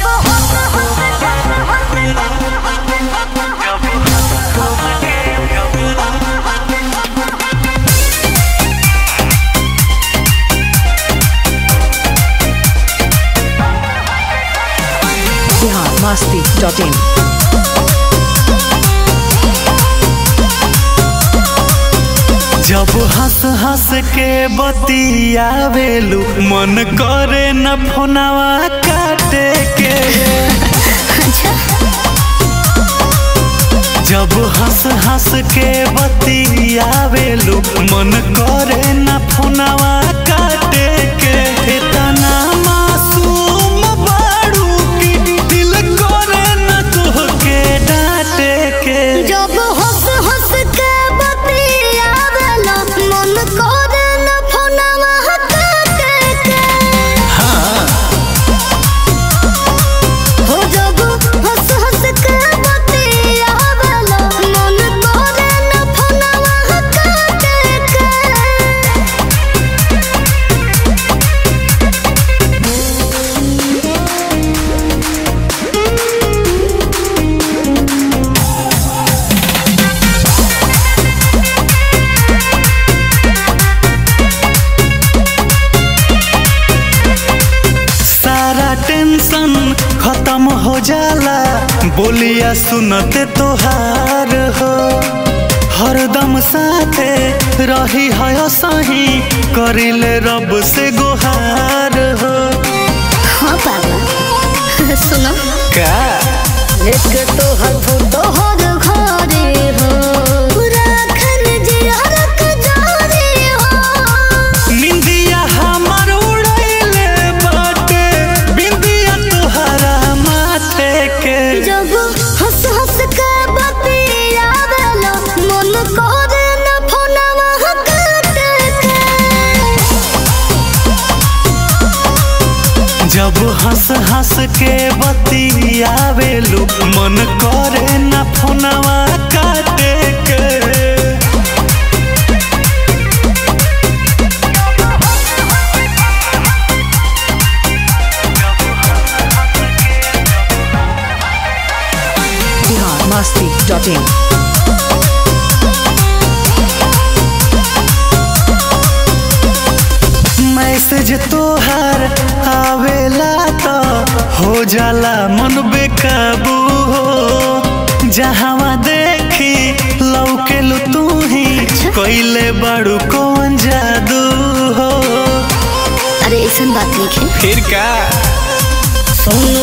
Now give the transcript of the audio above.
Bihar Masti dot इन जब हंस हंस के बतियावेलू मन करे न फोनवा काटे के जब हंस हंस के बतियावेलू मन करे न फोनवा काटे के इतना मासूम बाड़ू की दिल करे न तोहके डांटे के जब हंस हंस के बतियावेला मन करे न फोनवा काटे के हो जब हंस हंस के बतियावेला मन करे न फोनवा काटे के सारा टेंशन खत्म हो जाला बोलिया सुनते तोहार हो हरदम साथे रही है सही करिले रब से गुहार हो हाँ पापा सुनो का एक तो हर फोटो हर घरे हो पूरा खन जियारक जारे हो निंदिया हमर उड़ैले बाटे बिंदिया तोहरा माथे के जब हंस हंस के बतियावेला मन करे न फोनवा काटे के जब हंस हंस के बतियावेलू मन करे न फोनवा काटे के Bihar Masti dot in message तोहार आवेला तो हो जाला मन बेकाबू हो जहावा देखी लौकेलू तू ही कैले बड़ू कौन जादू हो अरे ऐसा बात नहीं है फिर का सुन